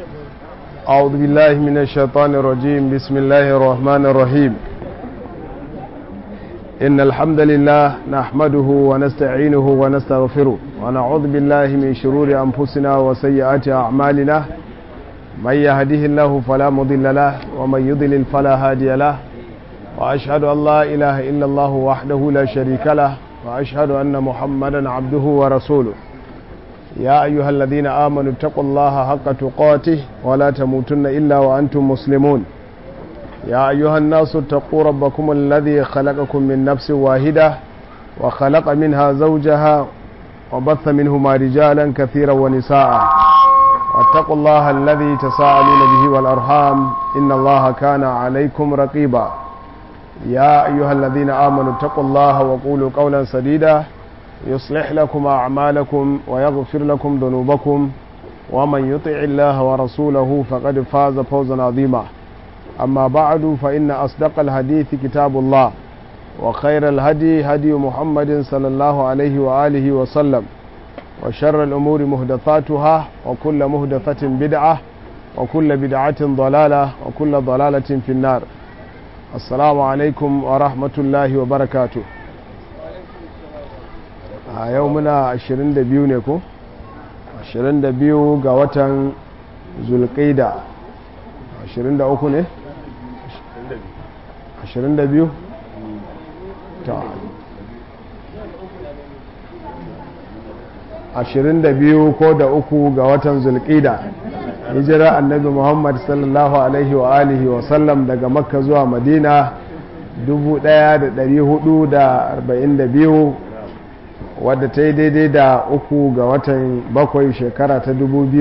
أعوذ بالله من الشيطان الرجيم بسم الله الرحمن الرحيم إن الحمد لله نحمده ونستعينه ونستغفره ونعوذ بالله من شرور أنفسنا وسيئات أعمالنا من يهده الله فلا مضل له ومن يضلل فلا هادي له وأشهد أن لا إله إلا الله وحده لا شريك له وأشهد أن محمدا عبده ورسوله يا أيها الذين آمنوا اتقوا الله حق تقاته ولا تموتن إلا وأنتم مسلمون يا أيها الناس اتقوا ربكم الذي خلقكم من نفس واحدة وخلق منها زوجها وبث منهما رجالا كثيرا ونساء واتقوا الله الذي تساءلون به والأرحام إن الله كان عليكم رقيبا يا أيها الذين آمنوا اتقوا الله وقولوا قولا سديدا يصلح لكم أعمالكم ويغفر لكم ذنوبكم ومن يطع الله ورسوله فقد فاز فوزا عظيما أما بعد فإن أصدق الحديث كتاب الله وخير الهدي هدي محمد صلى الله عليه وآله وسلم وشر الأمور مهدثاتها وكل مهدثة بدعة وكل بدعة ضلالة وكل ضلالة في النار السلام عليكم ورحمة الله وبركاته a yau muna 22 ne ko 22 ga watan zulkaida 23 ne 22 ta 22 ko da uku ga watan zulkaida hijira annabi muhammad sallallahu alaihi wa alihi wa sallam daga makka zuwa madina 1442 wadda ta yi daidai da uku ga watan bakwai shekara ta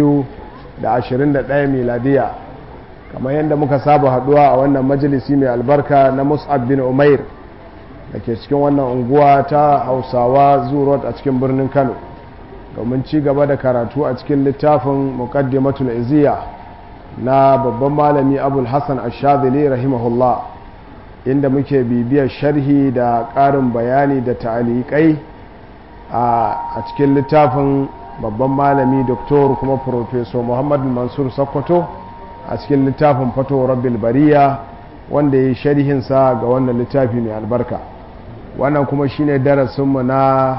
2021 miladiya kamar yadda muka saba haduwa a wannan majalisi mai albarka na mus'ab bin umair da ke cikin wannan unguwa ta hausawa zurot a cikin birnin kano domin ci gaba da karatu a cikin littafin muqaddimatul iziya na babban malami abul hassan ashadili rahimahullah inda muke bibiyar sharhi da ƙarin bayani da ta'aliƙai a cikin littafin babban malami doktor kuma professor muhammadu mansur sokoto a cikin littafin fato rabbil bariya wanda ya yi sharhinsa ga wannan littafi mai albarka wannan kuma shine darasinmu na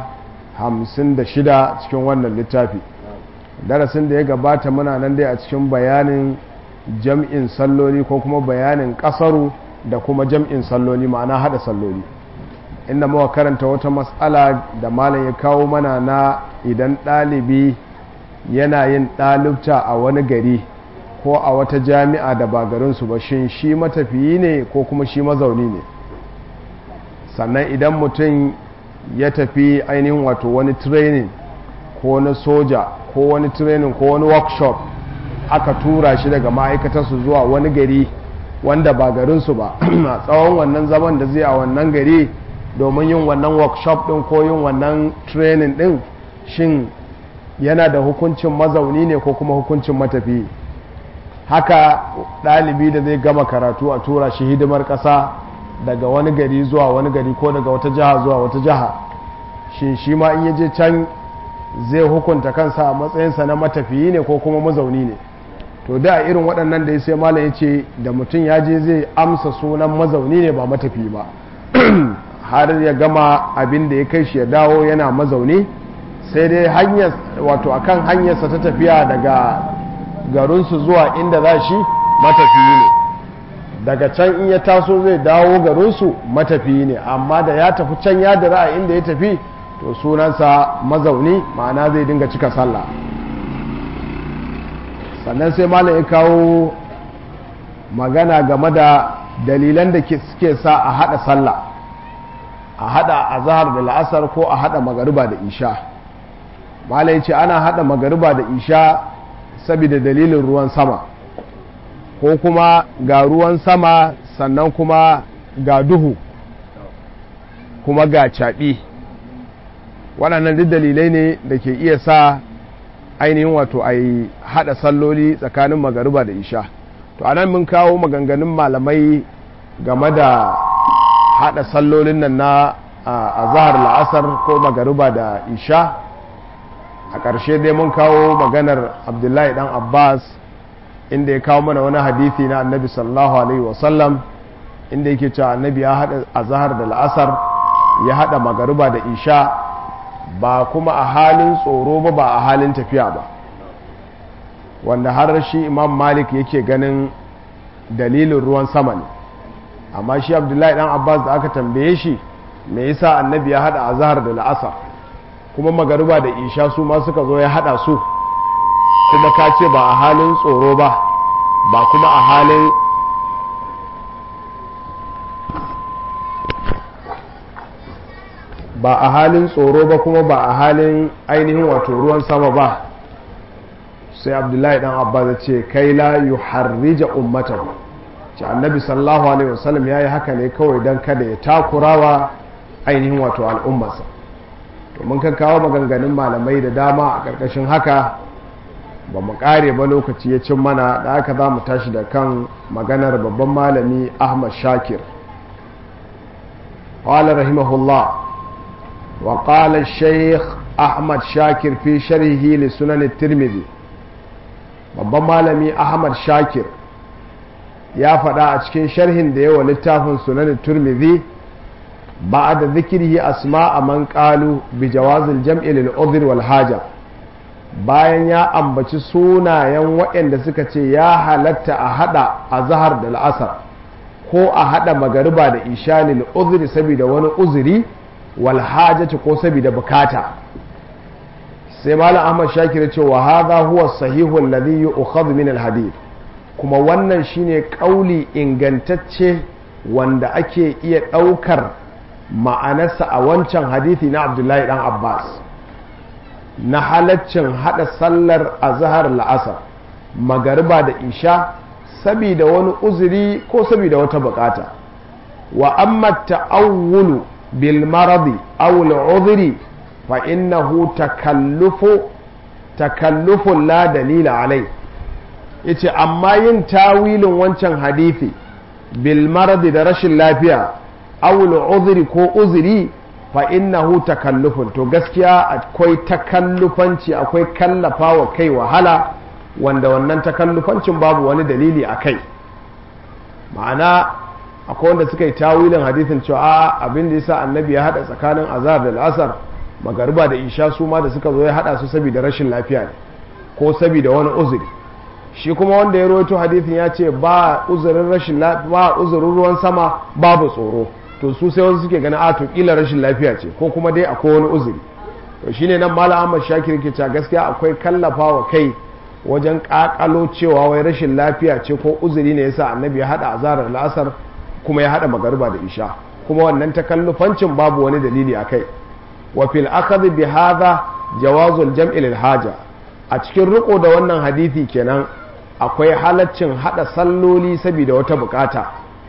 56 cikin wannan littafi darasin da ya gabata muna nan dai a cikin bayanin jam'in salloli ko kuma bayanin kasaru da kuma jam'in salloli ma'ana hada salloli inda muka karanta wata matsala da malam ya kawo mana na idan ɗalibi yana yin ɗalibta a wani gari ko a wata jami'a da ba garinsu ba shin shi matafiyi ne ko kuma shi mazauni ne sannan idan mutum ya tafi ainihin wato wani training ko na soja ko wani training ko wani workshop aka tura shi daga ma'aikatarsu zuwa wani gari wanda ba garinsu ba a tsawon wannan zaman da zai a wannan gari domin yin wannan workshop din ko yin wannan training din shin yana da hukuncin mazauni ne ko kuma hukuncin matafi haka ɗalibi da zai gama karatu a tura shi hidimar ƙasa daga wani gari zuwa wani gari ko daga wata jiha zuwa wata jiha shin shi ma in yaje can zai hukunta kansa a matsayinsa na matafiyi ne ko kuma mazauni ne to da irin waɗannan da ya sai malam ya ce da mutum ya je zai amsa sunan mazauni ne ba matafi ba har ya gama abin da ya kai shi ya dawo yana mazauni sai dai hanyar wato akan hanyarsa ta tafiya daga garinsu zuwa inda za shi matafiyi ne daga can in ya taso zai dawo garinsu matafiyi ne amma da ya tafi can ya dira a inda ya tafi to sunansa mazauni ma'ana zai dinga cika sallah sannan sai malam ya kawo magana game da dalilan da suke sa a hada sallah a hada a zahar da la'asar ko a hada magariba da isha malai ce ana hada magariba da isha saboda dalilin ruwan sama ko kuma ga ruwan sama sannan kuma ga duhu kuma ga caɓi waɗannan duk dalilai ne da ke iya sa ainihin wato a yi hada salloli tsakanin magariba da isha to anan mun kawo maganganun malamai game da hada sallolin nan na a zahar la'asar ko magariba da isha a ƙarshe dai mun kawo maganar abdullahi dan abbas inda ya kawo mana wani hadithi na annabi sallallahu alaihi wasallam inda yake cewa annabi ya haɗa azahar da la'asar ya haɗa magariba da isha ba kuma a halin tsoro ba ba a halin tafiya ba wanda har shi imam malik yake ganin dalilin ruwan sama ne amma shi abdullahi dan abbas da aka tambaye shi me yasa annabi ya haɗa azahar da la'asar kuma magariba da isha su ma suka zo ya haɗa su kuma ka ce ba a halin tsoro ba ba kuma a halin ba a halin tsoro ba kuma ba a halin ainihin wato ruwan sama ba sai abdullahi dan abba ya ce kai la yu harrija ummatan ce annabi sallallahu alaihi wasallam ya yi haka ne kawai don kada ya takurawa ainihin wato al'ummarsa to mun kan kawo maganganun malamai da dama a ƙarƙashin haka ba mu ƙare ba lokaci ya cin mana da aka za mu tashi da kan maganar babban malami ahmad shakir قال رحمه الله وقال الشيخ أحمد شاكر في شرحه لسنن الترمذي babban malami ahmad shakir ya faɗa a cikin sharhin da yawa littafin sunan turmizi ba da zikirhi asma a man ƙalu bi jawazin jam'i lil udhr wal haja bayan ya ambaci sunayen waɗanda suka ce ya halatta a haɗa a zahar da la'asar ko a haɗa magariba da isha lil udhr saboda wani uzuri wal hajati ko saboda bukata sai malam ahmad shakir ya ce wa hadha huwa sahihu alladhi yu'khadhu min al hadith kuma wannan shine kauli ingantacce wanda ake iya ɗaukar ma'anarsa a wancan hadithi na abdullahi dan abbas na halaccin hada sallar azhar la'asar magariba da isha sabida wani uzuri ko sabida wata bukata wa amma ta'awulu bil maradi aw al udhri fa innahu takallufu takallufun la dalila alai yace amma yin tawilin wancan hadithi bil maradi da rashin lafiya awul uzuri ko uzuri fa innahu takallufun to gaskiya akwai takallufanci akwai kallafa wa kai wahala wanda wannan takallufancin babu wani dalili a kai ma'ana akwai wanda suka yi tawilin hadithin cewa abin da yasa annabi ya hada tsakanin azhar da al'asar magariba da isha su ma da suka zo ya hada su saboda rashin lafiya ne ko saboda wani uzuri shi kuma wanda ya rawaito hadithin ya ce ba uzurin rashin ba uzurin ruwan sama babu tsoro to su sai wasu suke ganin a to kila rashin lafiya ce ko kuma dai akwai wani uzuri to shine nan malam Ahmad Shakir ke cewa gaskiya akwai kallafawa kai wajen kakalo cewa wai rashin lafiya ce ko uzuri ne yasa annabi ya hada azarar la'asar kuma ya hada magariba da isha kuma wannan takallufancin babu wani dalili akai wa fil akhadh bi hadha jawazul jam'i lil haja a cikin riko da wannan hadisi kenan akwai halaccin hada salloli saboda wata bukata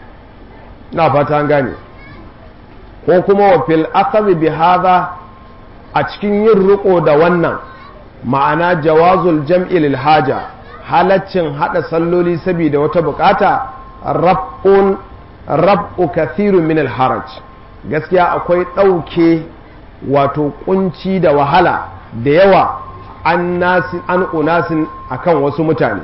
na fata an gane ko kuma wa fil akhadh bi hadha a cikin yin riko da wannan ma'ana jawazul jam'i lil haja halaccin hada salloli saboda wata bukata rab'un rab'u kathirun min al haraj gaskiya akwai dauke wato kunci da wahala da yawa an nasi an unasin akan wasu mutane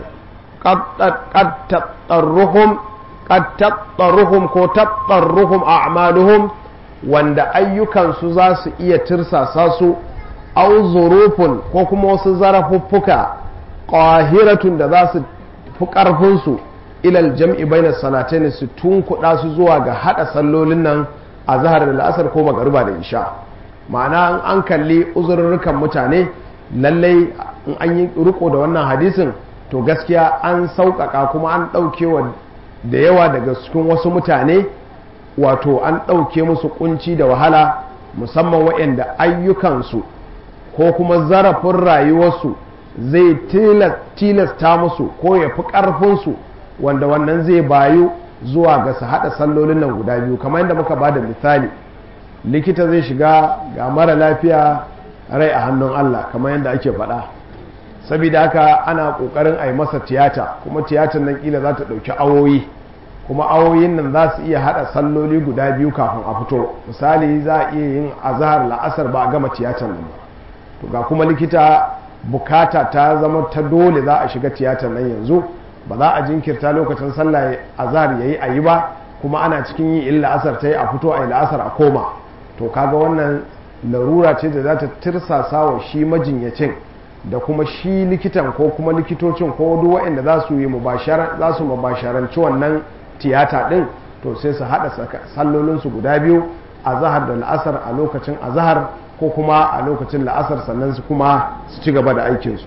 qad tatarruhum qad tatarruhum ko tatarruhum a'maluhum wanda ayyukansu za su iya tirsasa su au zurufun ko kuma wasu zarafuffuka ƙahiratun da za su fi ƙarfinsu ilal jam'i bainar salatain su tunkuɗa su zuwa ga haɗa sallolin nan a zahar da la'asar ko magariba da isha ma'ana an kalli uzurrukan mutane lallai in an yi riko da wannan hadisin to gaskiya an sauƙaƙa kuma an ɗaukewa da yawa daga cikin wasu mutane wato an ɗauke musu kunci da wahala musamman waɗanda ayyukansu ko kuma zarafin rayuwarsu zai tilasta musu ko ya fi ƙarfinsu wanda wannan zai bayu zuwa ga su haɗa sallolin nan guda biyu kamar yadda muka ba da misali likita zai shiga ga mara lafiya rai a hannun Allah kamar yadda ake faɗa saboda haka ana ƙoƙarin a yi masa tiyata kuma tiyatar nan ƙila za ta ɗauki awoyi kuma awoyin nan za su iya hada salloli guda biyu kafin a fito misali za a iya yin azahar la'asar ba a gama tiyatar nan ba to ga kuma likita bukata ta zama ta dole za a shiga tiyatar nan yanzu ba za a jinkirta lokacin sallah azhar yayi ayi ba kuma ana cikin yi illa asar ta yi a fito a yi la'asar a koma to kaga wannan larura ce da za ta tirsasa wa shi majinyacin da kuma shi likitan ko kuma likitocin ko duk waɗanda za su yi za su mubasharanci wannan tiyata ɗin to sai su haɗa sallolinsu guda biyu a zahar da la'asar a lokacin azahar ko kuma a lokacin la'asar sannan su kuma su ci gaba da aikinsu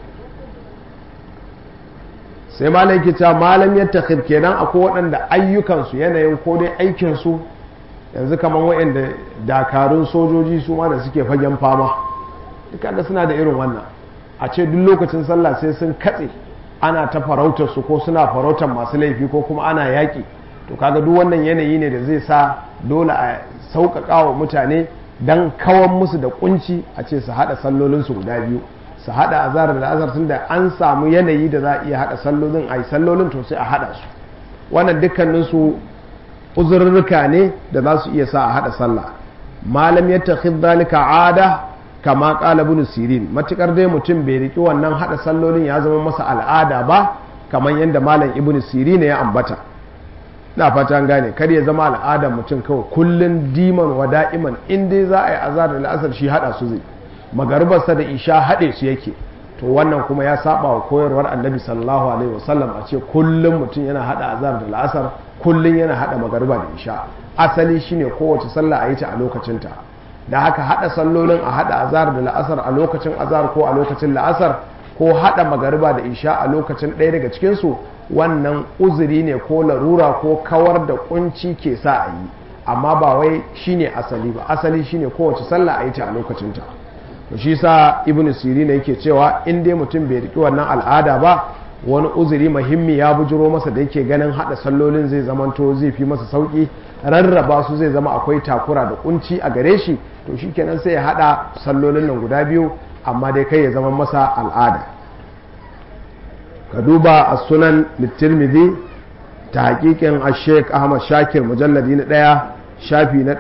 sai malam kita malam ya takhir kenan akwai waɗanda ayyukansu yanayin ko dai aikinsu yanzu kamar waɗanda dakarun sojoji su ma da suke fagen fama duka da suna da irin wannan a ce duk lokacin sallah sai sun katse ana ta farautar su ko suna farautar masu laifi ko kuma ana yaƙi to kaga duk wannan yanayi ne da zai sa dole a sauƙaƙa wa mutane don kawan musu da kunci a ce su haɗa sallolinsu guda biyu su haɗa azhar da azhar tun da an samu yanayi da za a iya haɗa sallolin a yi sallolin to sai a haɗa su wannan dukkaninsu uzurruka ne da za su iya sa a haɗa sallah malam ya takhid zalika ada kama qala ibn sirin matukar dai mutum bai riki wannan haɗa sallolin ya zama masa al'ada ba kamar yadda malam ibn sirin ya ambata na fata gane kar ya zama al'adar mutum kawai kullun diman wa da'iman in dai za a yi azhar da al'asar shi haɗa su zai magaribarsa da isha haɗe su yake to wannan kuma ya saba wa koyarwar annabi sallallahu alaihi wasallam a ce kullum mutum yana hada azhar da la'asar kullum yana hada magariba da isha asali shine kowace sallah a yi ta a lokacinta da haka hada sallolin a hada azhar da la'asar a lokacin azhar ko a lokacin la'asar ko hada magariba da isha a lokacin ɗaya daga cikin su wannan uzuri ne ko larura ko kawar da kunci ke sa a yi amma ba wai shine asali ba asali shine kowace sallah a yi ta a lokacinta to shi sa ibnu sirina yake cewa in dai mutum bai riki wannan al'ada ba wani uzuri muhimmi ya bujiro masa da yake ganin hada sallolin zai zamanto zai fi masa sauki rarraba su zai zama akwai takura da kunci a gare shi to shikenan sai ya hada sallolin nan guda biyu amma dai kai ya zama masa al'ada ka duba a sunan littirmidhi ta hakikin a sheik ahmad shakir mujalladi na ɗaya shafi na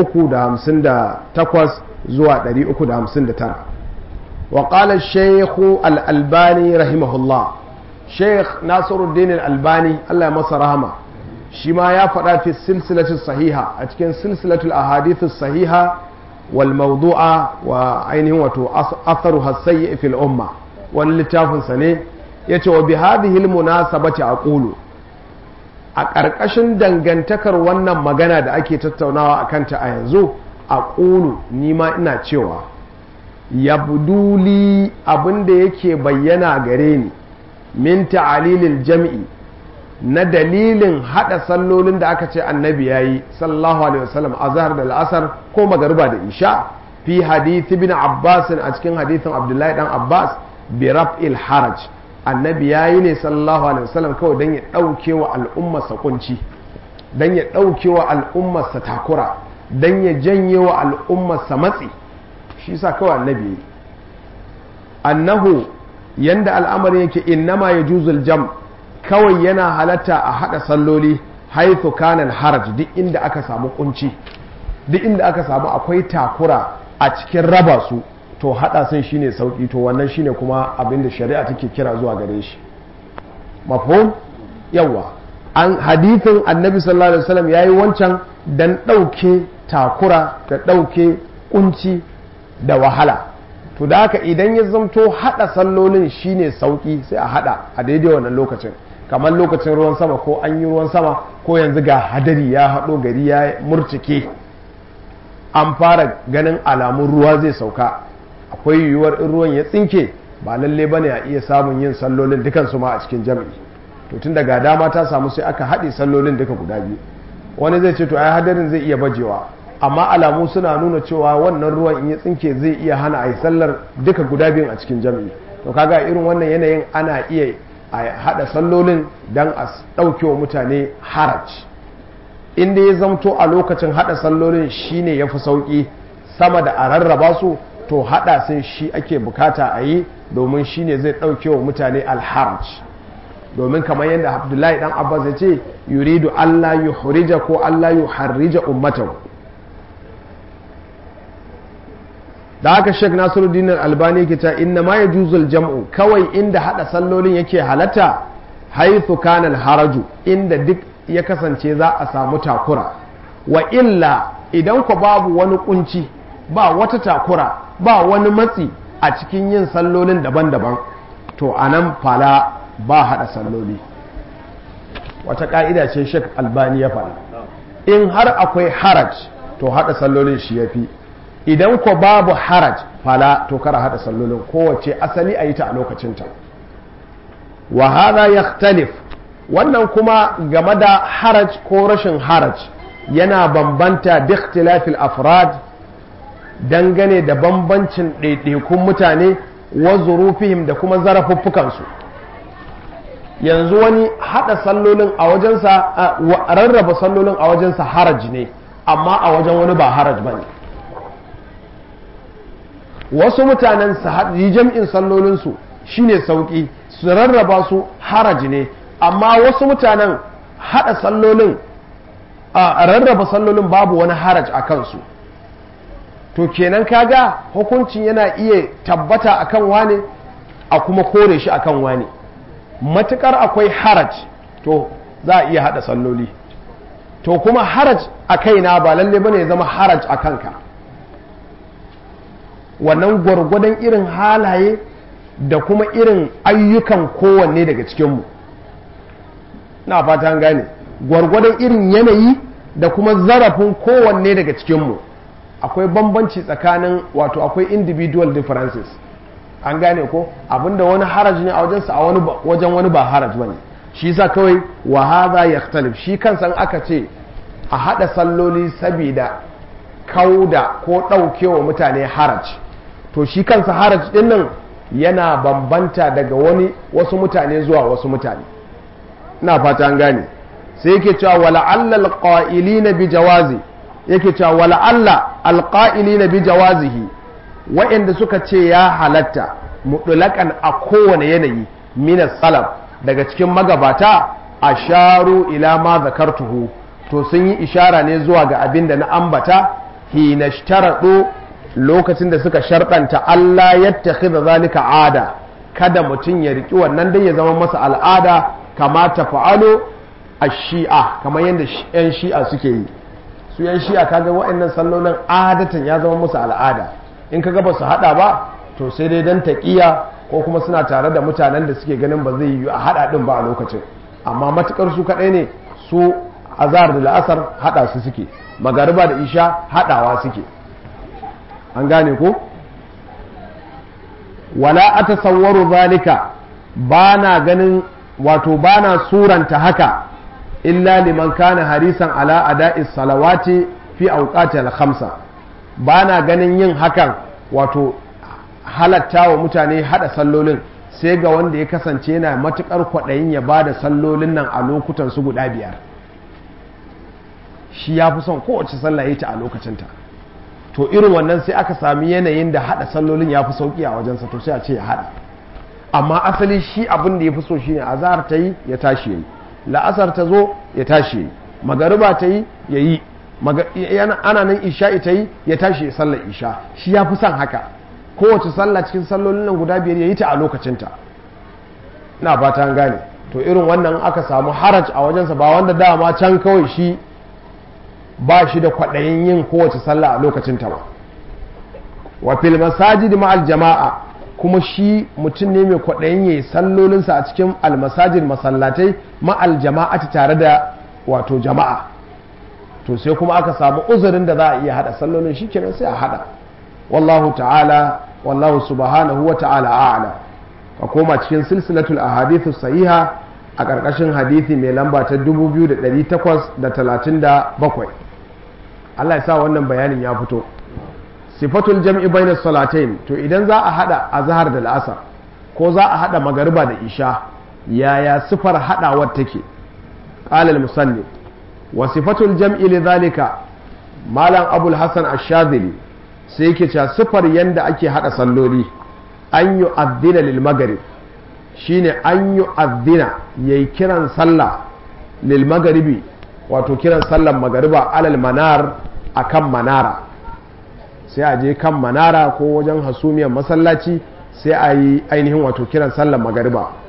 358 zuwa 359 wa qala shaykh al-albani rahimahullah sheikh nasiruddin al-albani Allah ya masa rahama shi ma ya faɗa fi silsilatu sahiha a cikin silsilatul ahadithu sahiha wal mawdu'a wa ainihin wato atharu hasayyi fil umma wani littafin sa ne yace wa bi hadhihi al-munasabati aqulu a ƙarƙashin dangantakar wannan magana da ake tattaunawa a kanta a yanzu a ƙulu nima ina cewa ya buduli abinda yake bayyana gare ni min ta'alilil jam'i na dalilin hada sallolin da aka ce annabi yayi sallallahu alaihi wasallam azhar da al'asar ko magariba da isha fi hadith ibn abbas a cikin hadithin abdullahi dan abbas bi raf'il haraj annabi yayi ne sallallahu alaihi wasallam kawai dan ya dauke wa al'ummarsa kunci dan ya dauke wa al'ummarsa takura dan ya janye wa al'ummarsa matsi shi sa kawai annabi yayi annahu yanda al'amarin yake innama yajuzul jam' kawai yana halatta a haɗa salloli haithu kanan haraj duk inda aka samu kunci duk inda aka samu akwai takura a cikin raba su to haɗa sun shine sauƙi to wannan shine kuma abin da shari'a take kira zuwa gare shi mafhum yawa an hadithin annabi sallallahu alaihi wasallam yayi wancan dan ɗauke takura da ɗauke kunci da wahala to da haka idan ya zamto haɗa sallolin shine sauƙi sai a haɗa a daidai wannan lokacin kamar lokacin ruwan sama ko an yi ruwan sama ko yanzu ga hadari ya haɗo gari ya murcike an fara ganin alamun ruwa zai sauka akwai yiwuwar in ruwan ya tsinke ba lalle ba ne a iya samun yin sallolin dukansu ma a cikin jam'i to tun daga dama ta samu sai aka haɗe sallolin duka guda biyu wani zai ce to ai hadarin zai iya bajewa amma alamu suna nuna cewa wannan ruwan in ya tsinke zai iya hana a yi sallar duka guda biyun a cikin jam'i to kaga irin wannan yanayin ana iya a haɗa sallolin don a ɗauke wa mutane haraj inda ya zamto a lokacin haɗa sallolin shine ya fi sauƙi sama da a rarraba su to haɗa sun shi ake bukata a yi domin shine zai ɗauke wa mutane alharaj domin kamar yadda abdullahi dan abbas ya ce yuridu allah yu hurija ko allah yu harrija ummatahu da haka sheik nasiruddin albani ke ta inna ma yajuzul jam'u kawai inda hada sallolin yake halatta haithu kana haraju inda duk ya kasance za a samu takura wa illa idan ku babu wani kunci ba wata takura ba wani matsi a cikin yin sallolin daban-daban to anan fala ba hada salloli wata ka'ida ce shek albani ya faɗa in har akwai haraj to hada sallolin shi ya fi idan ko babu haraj fala to kara hada sallolin kowace asali a yi ta a lokacinta wa hada yakhtalif wannan kuma game da haraj ko rashin haraj yana bambanta bi ikhtilafil afrad dangane da bambancin ɗaiɗaikun mutane wa zurufihim da kuma zarafuffukansu yanzu wani hada sallolin a wajensa rarraba sallolin a wajensa haraj ne amma a wajen wani ba haraj ba ne wasu mutanen su yi jam'in sallolinsu shine sauƙi su rarraba su haraj ne amma wasu mutanen hada sallolin a rarraba sallolin babu wani haraj a kansu to kenan kaga hukuncin yana iya tabbata akan wane a kuma kore shi akan wane matukar akwai haraj to za a iya hada salloli to kuma haraj a kaina ba lalle bane ya zama haraj a kanka wannan gwargwadon irin halaye da kuma irin ayyukan kowanne daga cikinmu na fatan gane gwargwadon irin yanayi da kuma zarafin kowanne daga cikinmu akwai bambanci tsakanin wato akwai individual differences an gane ko abinda wani haraj ne a wajensa a wani wajen wani ba haraj bane shi yasa kawai wa hadha yakhtalif shi kansa aka ce a hada salloli saboda kauda ko daukewa mutane haraj to shi kansa haraj din nan yana bambanta daga wani wasu mutane zuwa wasu mutane ina fata an gane sai yake cewa wala allal qa'ilina bi jawazi yake cewa wala alla alqa'ilina bi jawazihi wa'anda suka ce ya halatta mutlaƙan a kowane yanayi minas salaf daga cikin magabata a sharu ila ma zakartuhu to sun yi ishara ne zuwa ga abin da na ambata hina shtaradu lokacin da suka sharɗanta Allah yattakhidha zalika ada kada mutum ya riki wannan dai ya zama masa al'ada kama tafa'alu ash-shi'a kamar yadda yan shi'a suke yi su yan shi'a kaga wa'annan sallolin adatan ya zama musu al'ada in kaga ba su hada ba to sai dai dan taqiya ko kuma suna tare da mutanen da suke ganin ba zai yi a hada din ba a lokacin amma matukar su kadai ne su azhar da la'asar hada su suke magariba da isha hadawa suke an gane ko wala atasawwaru zalika bana ganin wato bana suranta haka illa liman kana harisan ala ada'i salawati fi awqatil khamsa bana ganin yin hakan wato halatta wa mutane hada sallolin sai ga wanda ya kasance yana matukar kwaɗayin ya ba da sallolin nan a lokutan su guda biyar shi ya fi son kowace sallah ya ta a lokacinta to irin wannan sai aka sami yanayin da hada sallolin ya fi sauki a wajensa to sai a ce ya hada amma asali shi abin da ya fi so shine azhar ta yi ya tashi yayi la'asar ta zo ya tashi yayi magariba ta yi ya yi ana nan isha'i ta yi ya tashi ya sallar isha shi ya fi son haka kowace sallah cikin sallolin nan guda biyar ya yi ta a lokacinta ina fata an gane to irin wannan aka samu haraj a wajensa ba wanda dama can kawai shi ba shi da kwaɗayin yin kowace sallah a lokacinta ba wa fil masajid ma'al jama'a kuma shi mutum ne mai kwaɗayin yayi sallolinsa a cikin almasajid masallatai ma'al jama'ati tare da wato jama'a to sai kuma aka samu uzurin da za a iya hada sallolin shi kenan sai a hada wallahu ta'ala wallahu subhanahu wa ta'ala a'lam ka koma cikin silsilatul ahadithu sahiha a ƙarƙashin hadithi mai lamba ta 2837 Allah ya sa wannan bayanin ya fito sifatul jam'i bayna salatain to idan za a hada azhar da al'asar ko za a hada magariba da isha yaya sifar hadawar take qala al-musannif wa sifatul jam'i lidhalika malam abul hasan ash-shadhili sai yake cewa sifar yanda ake hada salloli an yu'adhdhina lil maghrib shine an yu'adhdhina yayi kiran sallah lil maghribi wato kiran sallan magariba alal manar akan manara sai a je kan manara ko wajen hasumiyar masallaci sai a yi ainihin wato kiran sallan magariba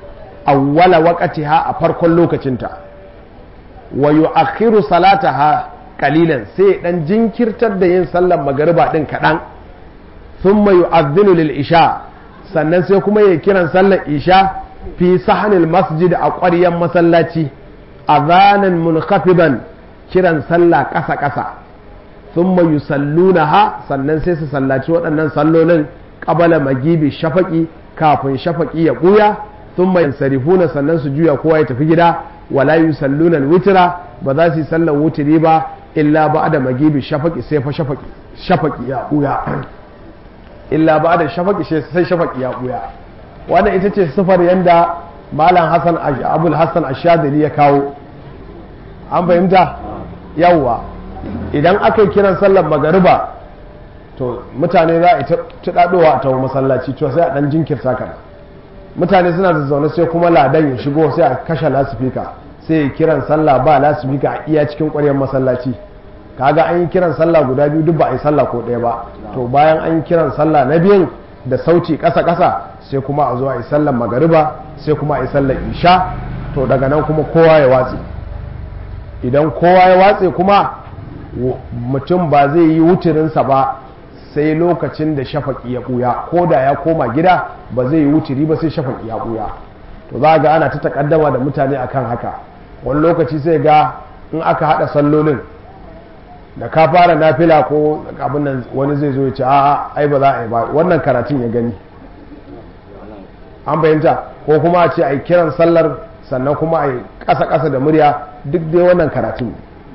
awwala waqtiha a farkon lokacinta wa yu'akhiru salataha qalilan sai dan jinkirtar da yin sallar magariba din kadan thumma yu'adhdhinu lil isha sannan sai kuma ya kiran sallar isha fi sahanil masjid a ƙwaryan masallaci azanan munkafiban kiran sallah ƙasa ƙasa thumma yusallunaha sannan sai su sallaci waɗannan sallolin qabala magibi shafaqi kafin shafaqi ya buya thumma yansarifuna sannan su juya kowa ya tafi gida wala yusalluna alwitra ba za su yi sallar wutiri ba illa ba'da magibi shafaqi sai fa shafaqi shafaqi ya buya illa ba'da shafaqi sai shafaqi ya buya wannan ita ce sifar yanda malam hasan abul hasan ashadili ya kawo an fahimta yawwa idan aka yi kiran sallar magariba to mutane za a tuɗaɗowa a tawo masallaci to sai a ɗan jinkirta kan mutane suna da zaune sai kuma ladan ya shigo sai a kashe lasifika sai ya kiran sallah ba lasifika a iya cikin ƙwaryar masallaci kaga an yi kiran sallah guda biyu duk ba a yi sallah ko ɗaya ba to bayan an yi kiran sallah na biyun da sauti ƙasa ƙasa sai kuma a zo a yi sallar magariba sai kuma a yi sallar isha to daga nan kuma kowa ya watse idan kowa ya watse kuma mutum ba zai yi wuturinsa ba sai lokacin da shafaƙi ya ɓuya ko da ya koma gida ba zai yi wuturi ba sai shafaƙi ya ɓuya to za ga ana ta takaddama da mutane akan haka wani lokaci sai ga in aka haɗa sallolin da ka fara nafila ko abin nan wani zai zo ya ce a'a ai ba za a yi ba wannan karatun ya gani an fahimta ko kuma a ce a yi kiran sallar sannan kuma a yi ƙasa-ƙasa da murya duk dai wannan karatun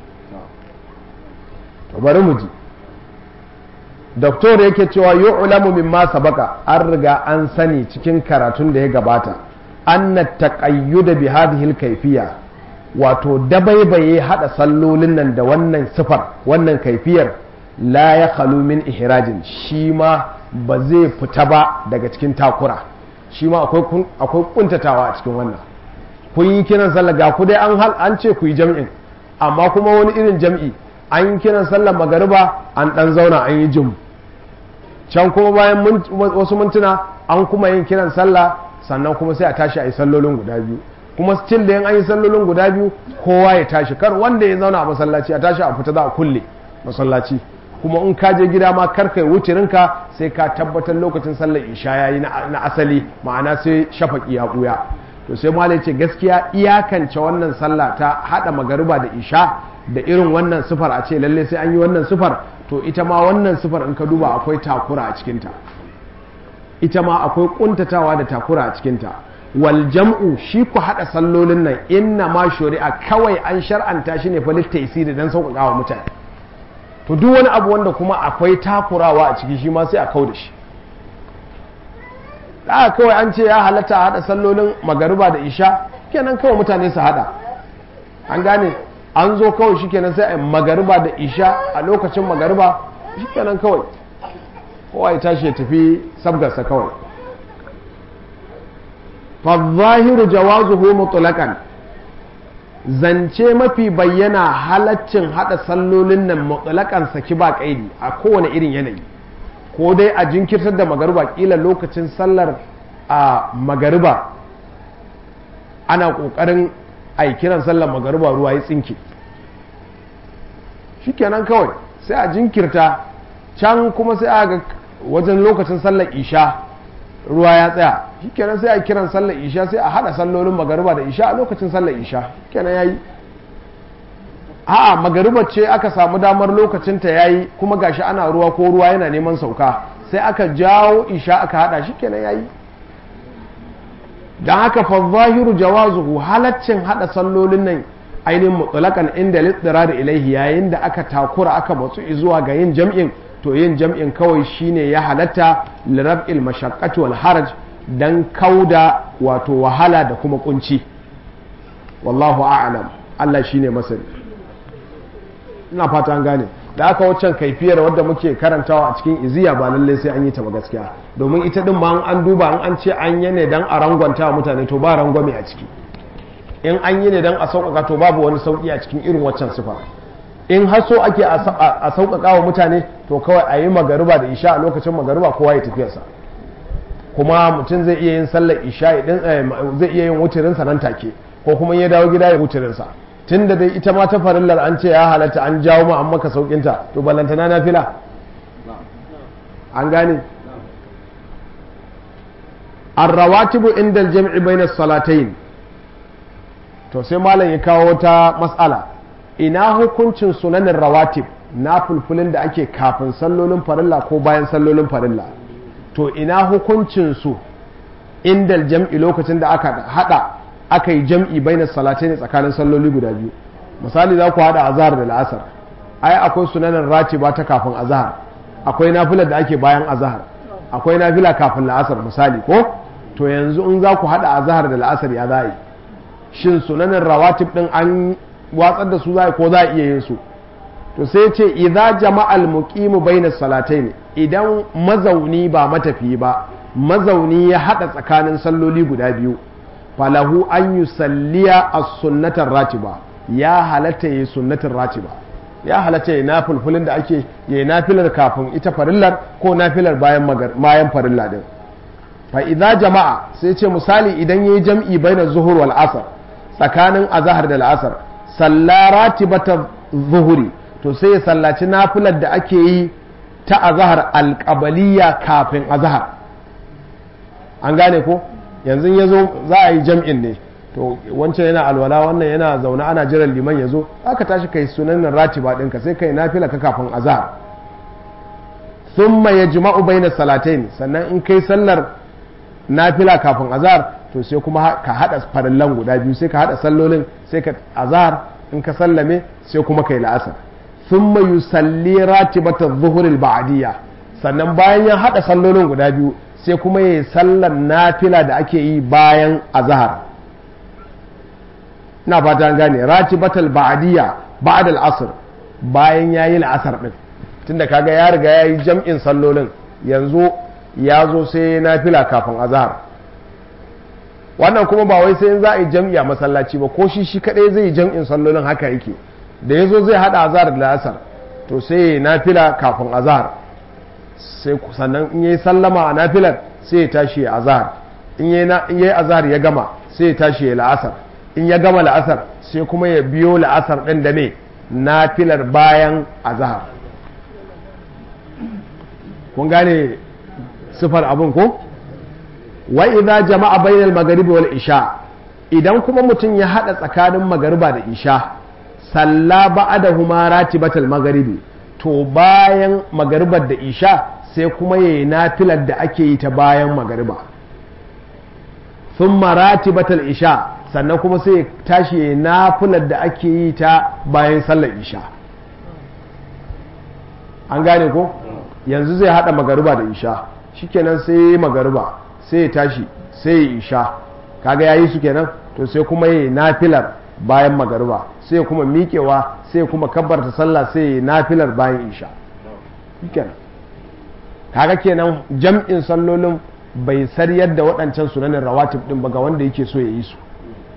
to bari mu ji doktor yake cewa yu'lamu mimma sabaka an riga an sani cikin karatun da ya gabata anna taqayyuda bi hadhihi al-kayfiyya wato dabaibaye hada sallolin nan da wannan sifar wannan kaifiyar la ya khalu min ihrajin shi ma ba zai fita ba daga cikin takura shi ma akwai kuntatawa a cikin wannan kun yi kiran sallah ga ku dai an hal an ce ku yi jam'in amma kuma wani irin jam'i an yi kiran sallar magariba an dan zauna an yi jim can kuma bayan wasu mintuna an kuma yin kiran sallah sannan kuma sai a tashi a yi sallolin guda biyu kuma still da yin an yi sallolin guda biyu kowa ya tashi kar wanda ya zauna a masallaci a tashi a fita za a kulle masallaci kuma in ka je gida ma kar kai wucirinka sai ka tabbatar lokacin sallar isha yayi na asali ma'ana sai shafaki ya buya to sai malai ce gaskiya iyakance wannan sallah ta hada magariba da isha da irin wannan sifar a ce lalle sai an yi wannan sifar to ita ma wannan sifar in ka duba akwai takura a cikinta ita ma akwai kuntatawa da takura a cikinta wal jam'u shi ku hada sallolin nan inna ma shari'a kawai an shar'anta shi ne fa littaisiri dan sauƙaƙa wa mutane to duk wani abu wanda kuma akwai takurawa a ciki shi ma sai a kau da shi da kawai an ce ya halatta a hada sallolin magariba da isha kenan kawai mutane su hada an gane an zo kawai shi kenan sai a magariba da isha a lokacin magariba shi kenan kawai kowa ya tashi ya tafi sabgarsa kawai fazahiru jawazuhu mutlaqan zance mafi bayyana halaccin hada sallolin nan mutlaqan saki ba kaidi a kowane irin yanayi ko dai a jinkirtar da magariba kila lokacin sallar a magariba ana kokarin a kiran sallar magariba ruwa ya tsinke shikenan kawai sai a jinkirta can kuma sai a ga wajen lokacin sallar isha ruwa ya tsaya shikenan sai a kiran sallar isha sai a hada sallolin magariba da isha a lokacin sallar isha kenan yayi a'a magariba ce aka samu damar lokacin ta yayi kuma gashi ana ruwa ko ruwa yana neman sauka sai aka jawo isha aka hada shikenan yayi dan haka fa zahiru jawazuhu halaccin hada sallolin nan ainihin mutlaqan inda littirar ilaihi yayin da aka takura aka matsu zuwa ga yin jam'in to yin jam'in kawai shine ya halatta lirab'il mashaqqati wal haraj dan kauda wato wahala da kuma kunci wallahu a'lam Allah shine masani ina fata an gane da aka waccan kaifiyar wadda muke karantawa a cikin iziya ba lalle sai an yi ta ba gaskiya domin ita din ma an duba an an ce an yi ne dan a rangwanta mutane to ba rangwame a ciki in an yi ne dan a sauƙaƙa to babu wani sauƙi a cikin irin waccan sifa in har so ake a sauƙaƙa wa mutane to kawai a yi magariba da isha a lokacin magariba kowa ya tafiyarsa kuma mutum zai iya yin sallar isha'i din zai iya yin wutirinsa nan take ko kuma ya dawo gida ya wutirinsa tun da dai ita ma ta farillar an ce ya halatta an jawo ma an maka saukinta to ballantana na fila an gane arrawatibu inda aljam'i bainas salatayn to sai malam ya kawo ta mas'ala ina hukuncin sunanin rawatib na fulfulin da ake kafin sallolin farilla ko bayan sallolin farilla to ina hukuncin su inda aljam'i lokacin da aka hada aka yi jam'i bainas salatayn tsakanin salloli guda biyu misali za ku hada azhar da la'asar ai akwai sunanin ratiba ta kafin azhar akwai nafilar da ake bayan azhar akwai nafila kafin la'asar misali ko to yanzu in za ku haɗa azhar da la'asar ya za yi shin sunanin rawatib ɗin an watsar da su za ko za a iya yin su to sai ce idza jama'al muqimu baina salatayn idan mazauni ba matafi ba mazauni ya haɗa tsakanin salloli guda biyu falahu an yusalliya as-sunnatar ratiba ya halatta yi sunnatin ratiba ya halatta ya na fulfulin da ake ya nafilar kafin ita farillar ko nafilar bayan bayan farilla din fa idza jama'a sai ce misali idan yayi jam'i baina zuhur wal asr tsakanin azhar da al'asr salla ratibata zuhuri to sai ya sallaci nafilar da ake yi ta azhar alqabaliya kafin azhar an gane ko yanzu yazo za a yi jam'in ne to wancan yana alwala wannan yana zaune ana jiran liman ya zo aka tashi kai sunan ratiba ɗinka sai kai nafila ka kafin azhar thumma yajma'u baina salatain sannan in kai sallar nafila kafin azhar to sai kuma ka hada farillan guda biyu sai ka hada sallolin sai ka azhar in ka sallame sai kuma kai la'asar thumma yusalli ratibata dhuhr al-ba'diyya sannan bayan ya hada sallolin guda biyu sai kuma yayi sallar nafila da ake yi bayan azhar na fata gane ratibatal ba'diyya ba'da al-asr bayan yayi la'asar din tunda kaga ya riga yayi jam'in sallolin yanzu ya zo sai nafila kafin azhar wannan kuma ba wai sai in za a yi jam'i a masallaci ba ko shi shi kadai zai yi jam'in sallolin haka yake da yazo zai hada azhar da la'asar to sai ya nafila kafin azhar sai sannan in yayi sallama a nafilar sai ya tashi ya azhar in yayi azhar ya gama sai ya tashi ya la'asar in ya gama la'asar sai kuma ya biyo la'asar ɗin da me na filar bayan azahar kun gane sifar abin ko wa idza jama'a bainal magharibi wal isha idan kuma mutum ya hada tsakanin magariba da isha salla ba'dahuma ratibatal magharibi to bayan magaribar da isha sai kuma yayi nafilar da ake yi ta bayan magariba thumma ratibatal isha sannan kuma sai tashi ya nafilar da ake yi ta bayan sallar isha an gane ko yanzu zai hada magariba da isha shikenan sai magariba sai ya tashi sai ya isha kaga yayi su kenan to sai kuma ya nafilar bayan magariba sai kuma miƙewa sai kuma kabbarta sallah sai ya nafilar bayan isha shikenan kaga kenan jam'in sallolin bai saryar da waɗancan sunanin rawatib din ba ga wanda yake so ya yi su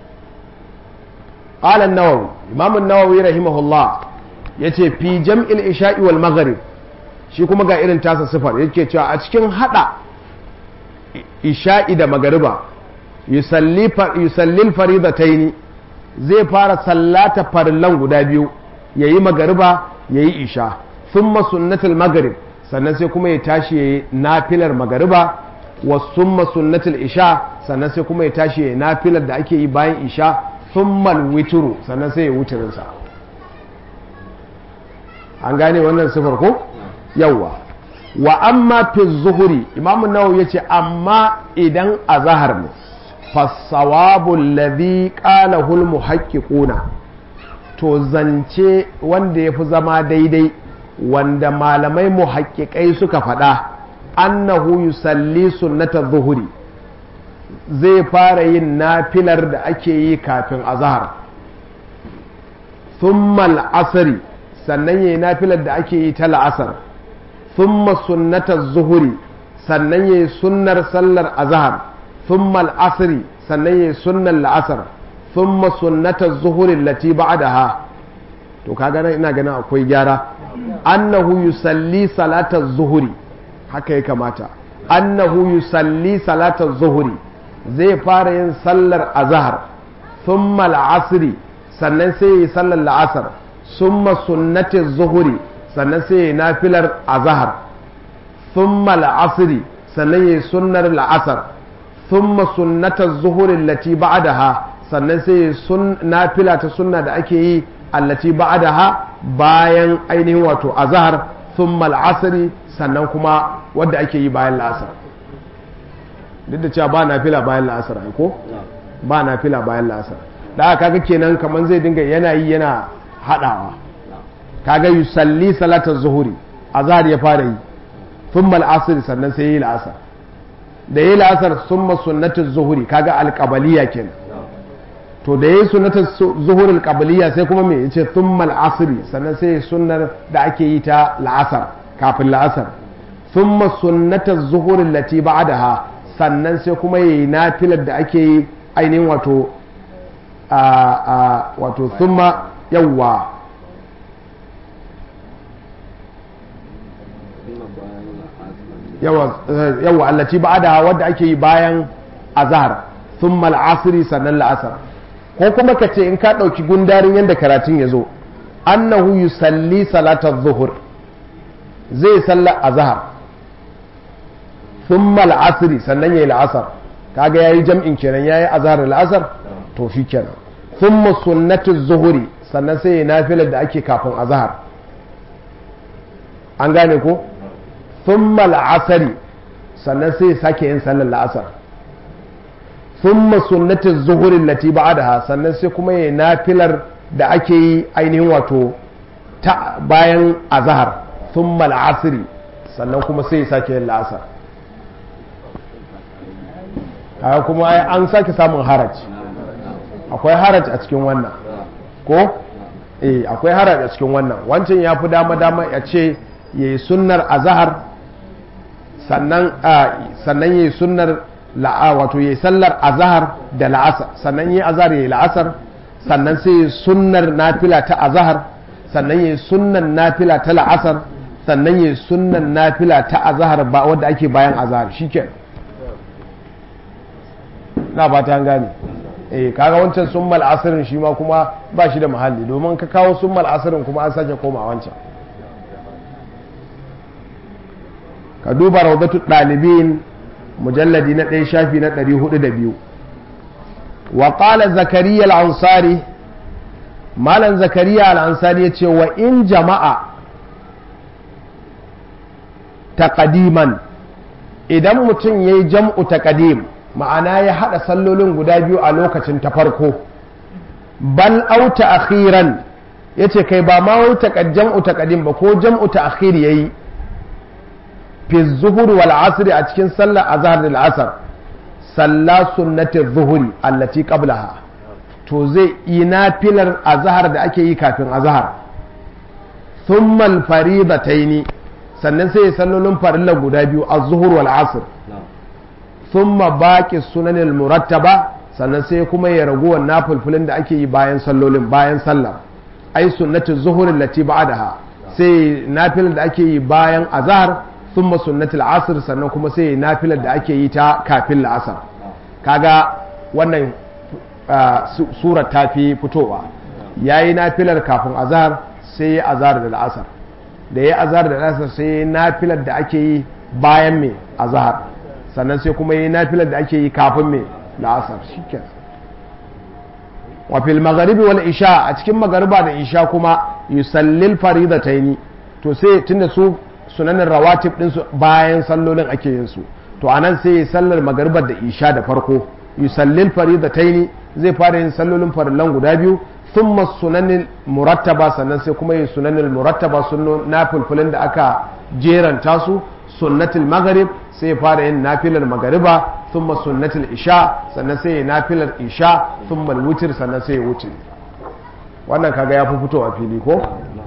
قال النووي امام النووي رحمه الله yace fi jam'il isha'i wal maghrib shi kuma ga irin tasa sifar yake cewa a cikin hada isha'i da magariba yusalli yusalli faridataini zai fara sallata farillan guda biyu yayi magariba yayi isha thumma sunnatul maghrib sannan sai kuma ya tashi yayi nafilar magariba wa summa sunnatul isha sannan sai kuma ya tashi yayi nafilar da ake yi bayan isha thummal witru sannan sai ya wutirinsa an gane wannan sifar ko yawa wa amma fi zuhuri imamu nawawi yace amma idan azhar ne fasawabu alladhi qalahu almuhaqqiquna to zance wanda yafi zama daidai wanda malamai muhaqqiqai suka faɗa annahu yusalli sunnata zuhuri zai fara yin nafilar da ake yi kafin azahar thumma al'asari sannan yayi nafilar da ake yi ta la'asar thumma sunnatar zuhuri sannan yayi sunnar sallar azahar thumma al'asari sannan yayi sunnar la'asar thumma sunnatar zuhuri lati ba'daha to kaga nan ina ganin akwai gyara annahu yusalli salatar zuhuri haka ya kamata annahu yusalli salatar zuhuri zai fara yin sallar azahar thumma al'asri sannan sai yi sallar la'asar summa sunnatin zuhuri sannan sai yi nafilar azahar thumma al'asri sannan yi sunnar la'asar thumma sunnatar zuhuri lati ba'daha sannan sai yi nafila ta sunna da ake yi allati ba'daha bayan ainihin wato azahar thumma al'asri sannan kuma wadda ake yi bayan la'asar duk da cewa ba na fila bayan la'asar ko ba na fila bayan la'asar da aka kaga kenan kamar zai dinga yana yi yana hadawa kaga yusalli salatar zuhuri azhar ya fara yi thumma al'asr sannan sai yi la'asar da yi la'asar thumma sunnatul zuhuri kaga alqabaliya kenan to da yi sunnatul zuhuri alqabaliya sai kuma me yace thumma al'asr sannan sai sunnar da ake yi ta la'asar kafin la'asar thumma sunnatul zuhuri allati ba'daha sannan sai kuma yi nafilar da ake yi ainihin wato a wato thumma yawwa yawwa allaci ba da wadda ake yi bayan azhar thumma al'asri sannan la'asar ko kuma ka ce in ka ɗauki gundarin yadda karatun ya zo annahu yusalli salatar zuhur zai sallar azhar thumma al'asri sannan yayi la'asar kaga yayi jam'in kenan yayi azhar la'asar to shi kenan thumma sunnatu zuhuri sannan sai ya nafilar da ake kafin azhar an gane ko thumma al'asri sannan sai ya sake yin sallar la'asar thumma sunnatu zuhuri lati ba'daha sannan sai kuma ya nafilar da ake yi ainihin wato ta bayan azhar thumma al'asri sannan kuma sai ya sake yin la'asar kaga kuma an sake samun haraj akwai haraj a cikin wannan ko eh akwai haraj a cikin wannan wancan ya fi dama dama ya ce ya yi sunnar azahar sannan sannan ya yi sunnar la'a wato ya yi sallar azahar da la'asar sannan ya yi azahar ya yi la'asar sannan sai ya yi sunnar nafila ta azahar sannan ya yi sunnar nafila ta la'asar sannan ya yi sunnar nafila ta azahar ba wadda ake bayan azahar shikenan na ba ta gane eh kaga wancan summal asirin shi ma kuma ba shi da muhalli domin ka kawo summal asirin kuma an sake koma wancan ka duba rawdatu dalibin mujalladi na ɗaya shafi na 402 wa qala zakariya al-ansari malan zakariya al-ansari yace wa in jama'a taqdiman idan mutum yayi jam'u taqdim ma'ana ya haɗa sallolin guda biyu a lokacin ta farko bal auta akhiran ya ce kai ba ma wuta jam'u taqdim ba ko jam'u ta akhir yayi fi zuhur wal asr a cikin sallar azhar da asr salla sunnati zuhuri allati qablaha to zai yi nafilar azhar da ake yi kafin azhar thumma al faridataini sannan sai sallolin farilla guda biyu az-zuhur wal asr thumma baqi sunanil murattaba sannan sai kuma ya raguwar nafulfulin da ake yi bayan sallolin bayan sallar ai sunnatu zuhur allati ba'daha sai nafilar da ake yi bayan azhar thumma sunnatul asr sannan kuma sai nafilar da ake yi ta kafin la'asar kaga wannan surar ta fi fitowa yayi nafilar kafin azhar sai ya azhar da la'asar da ya azhar da la'asar sai nafilar da ake yi bayan me azhar sannan sai kuma yi nafilar da ake yi kafin mai la'asar shiken wafil magharibi wal isha a cikin magariba da isha kuma yusallil faridataini to sai tunda su sunanin rawatib din su bayan sallolin ake yin su to anan sai ya sallar magaribar da isha da farko yusallil faridataini zai fara yin sallolin farillan guda biyu thumma sunanin murattaba sannan sai kuma yin sunanin murattaba sunno na fulfulin da aka jeranta su sunnatul maghrib sai fara yin nafilar magariba thumma sunnatul isha sannan sai ya nafilar isha thumma wutir sannan sai ya wuce wannan kaga ya fi fito a fili ko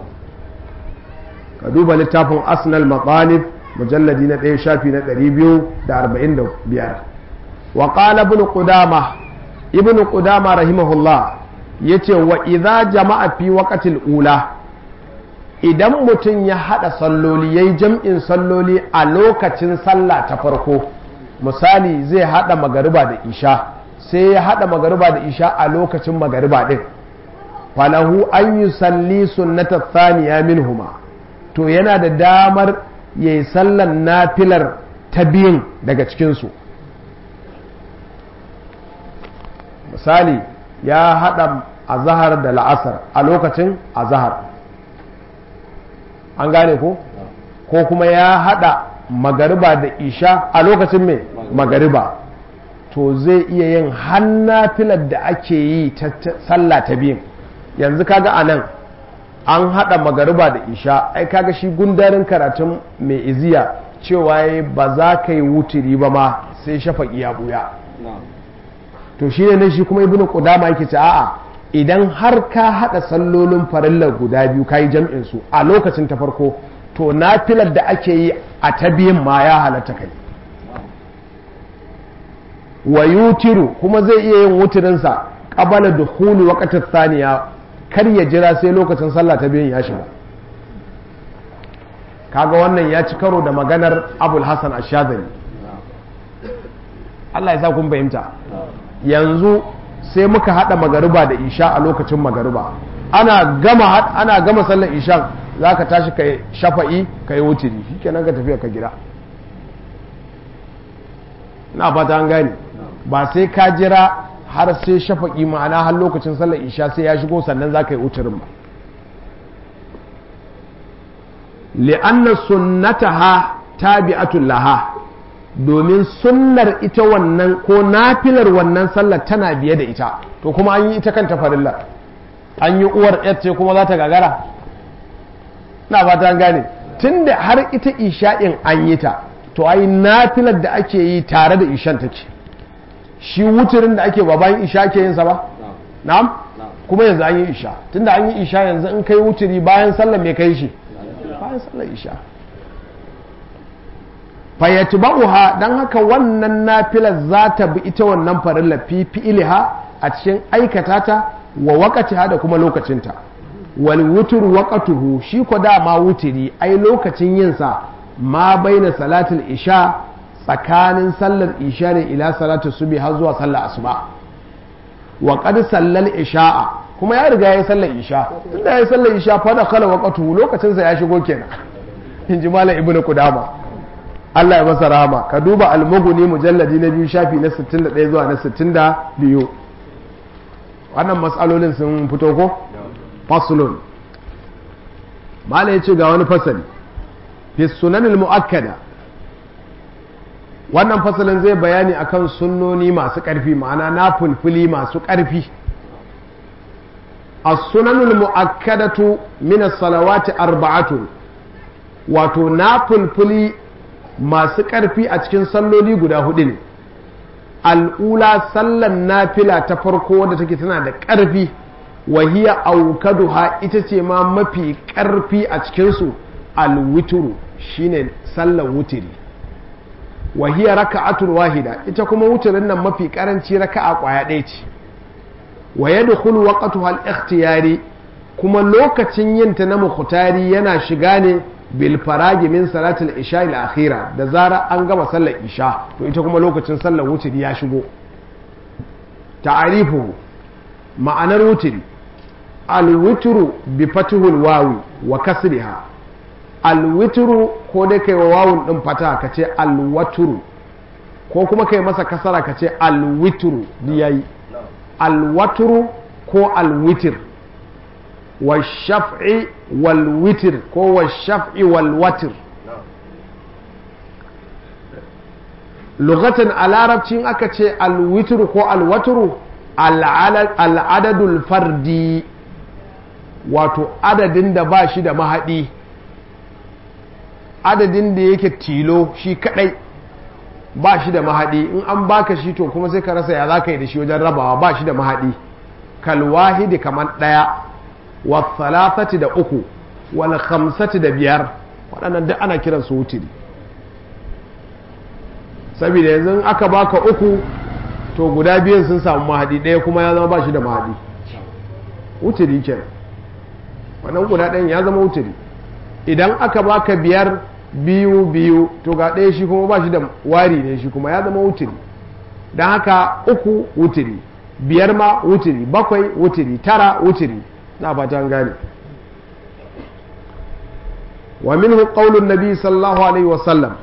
ka duba littafin asnal maqalib mujalladi na ɗaya shafi na 245 wa qala ibn qudama ibn qudama rahimahullah yace wa idza jama'a fi waqtil ula idan mutum ya haɗa salloli ya yi jam'in salloli a lokacin sallah ta farko misali zai haɗa magariba da isha sai ya haɗa magariba da isha a lokacin magariba ɗin falahu an yi salli sunnata thaniya minhuma to yana da damar ya yi sallan nafilar ta biyun daga cikinsu misali ya haɗa azahar da la'asar a lokacin azahar an gane ko ko kuma ya haɗa magariba da isha a lokacin mai magariba to zai iya yin hannafilar da ake yi ta sallah ta biyun yanzu kaga a nan an haɗa magariba da isha ai kaga shi gundarin karatun mai iziya cewa ba za ka yi wuturi ba ma sai shafaƙi ya buya to shi ne shi kuma ibnu qudama yake ce a'a idan har ka hada sallolin farillar guda biyu kayi jam'in su a lokacin ta farko to nafilar da ake yi a ta biyun ma ya halatta kai wa yutiru kuma zai iya yin wuturin sa qabala dukhuli waqti thaniya kar ya jira sai lokacin sallah ta biyun ya shiga kaga wannan ya ci karo da maganar abul hasan ash-shadhili Allah ya sa kun fahimta yanzu sai muka hada magariba da isha a lokacin magariba ana gama ana gama sallar isha zaka tashi kai shafa'i kai wutiri shikenan ka tafiya ka gida na fata an gane ba sai ka jira har sai shafa'i ma'ana har lokacin sallar isha sai ya shigo sannan za ka yi wutirin ba li'anna sunnataha tabi'atul laha domin sunnar ita wannan ko nafilar wannan sallar tana biye da ita to kuma an yi ita kanta farilla an yi uwar ce kuma za ta gagara na fata an gane tunda har ita isha'in an yi ta to ai nafilar da ake yi tare da ishan take shi wuturin da ake ba bayan isha ke yin sa ba na'am kuma yanzu an yi isha tunda an yi isha yanzu in kai wuturi bayan sallar me kai shi bayan sallar isha fayyatba'uha dan haka wannan nafilar za ta bi ita wannan farilla fi fi'liha a cikin aikata ta wa waqatiha da kuma lokacinta wal wutr waqatuhu shi ko dama wutiri ai lokacin yin sa ma baina salatul isha tsakanin sallar isha ne ila salatu subhi har zuwa sallar asuba wa qad sallal isha'a kuma ya riga ya sallar isha tunda ya sallar isha fa da kala waqatuhu lokacin sa ya shigo kenan in ji malam ibnu qudama Allah ya masa rahama ka duba almuguni mujalladi na biyu shafi na 61 zuwa na 62 wannan matsalolin sun fito ko faslun malam ya ce ga wani fasali fi sunanil mu'akkada wannan fasalin zai bayani akan sunnoni masu ƙarfi ma'ana na fulfuli masu ƙarfi as-sunanul mu'akkadatu min as-salawati arba'atun wato na fulfuli masu ƙarfi a cikin salloli guda hudu ne al'ula sallan nafila ta farko wadda take tana da ƙarfi wahiya aukaduha ita ce ma mafi ƙarfi a cikinsu alwituru shine sallan wutiri wahiya raka'atul wahida ita kuma wuturin nan mafi ƙaranci raka'a ƙwaya ɗaya ce wa yadkhulu waqtuha al-ikhtiyari kuma lokacin yinta na mukhtari yana shiga ne bil faragi min salatul isha al akhira da zara an gama sallar isha to ita kuma lokacin sallar wutiri ya shigo ta'arifu ma'anar wutiri al witru bi fatihul wawi wa kasriha al witru ko dai kai wa wawun din fata ka ce al watru ko kuma kai masa kasara ka ce al witru yayi al watru ko al witr والشفع والوتر كو الشفع والوتر لغة العربية أكتش الوتر كو الوتر العدد الفردي wato adadin da ba shi da mahaɗi adadin da yake tilo shi kadai ba shi da mahaɗi in an baka shi to kuma sai ka rasa ya za ka yi da shi wajen rabawa ba shi da mahaɗi kalwahidi kamar ɗaya wasalasati da uku wal khamsati da biyar waɗannan duk ana kiran su wutiri saboda yanzu aka baka uku to guda biyan sun samu mahadi ɗaya kuma ya zama ba shi da mahadi wutiri kenan wannan guda ɗayan ya zama wutiri idan aka baka biyar biyu biyu to ga ɗaya shi kuma ba shi da wari ne shi kuma ya zama wutiri don haka uku wutiri biyar ma wutiri bakwai wutiri tara wutiri na fata gane wa minhu qaulun nabi sallallahu alaihi wasallam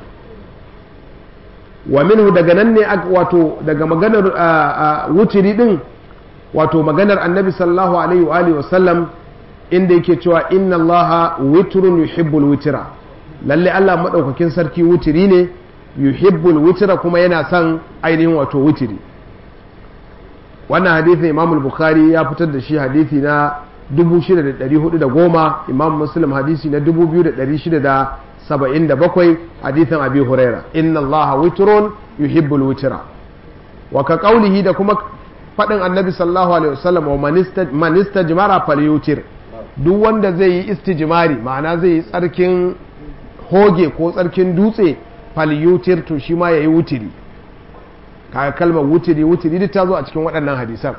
wa minhu daga nan ne wato daga maganar wutiri din wato maganar annabi sallallahu alaihi wa alihi wasallam inda yake cewa inna allaha witrun yuhibbul witra lalle Allah madaukakin sarki wutiri ne yuhibbul witra kuma yana son ainihin wato wutiri wannan hadisin imam bukhari ya fitar da shi hadisi na 6410 imam muslim hadisi na 2677 hadisin abi huraira inna allaha witrun yuhibbul witra wa ka qawlihi da kuma fadin annabi sallallahu alaihi wasallam wa man istajmara falyutir duk wanda zai yi istijmari ma'ana zai yi tsarkin hoge ko tsarkin dutse falyutir to shi ma yayi wutiri kaga kalmar wutiri wutiri duk ta zo a cikin waɗannan hadisan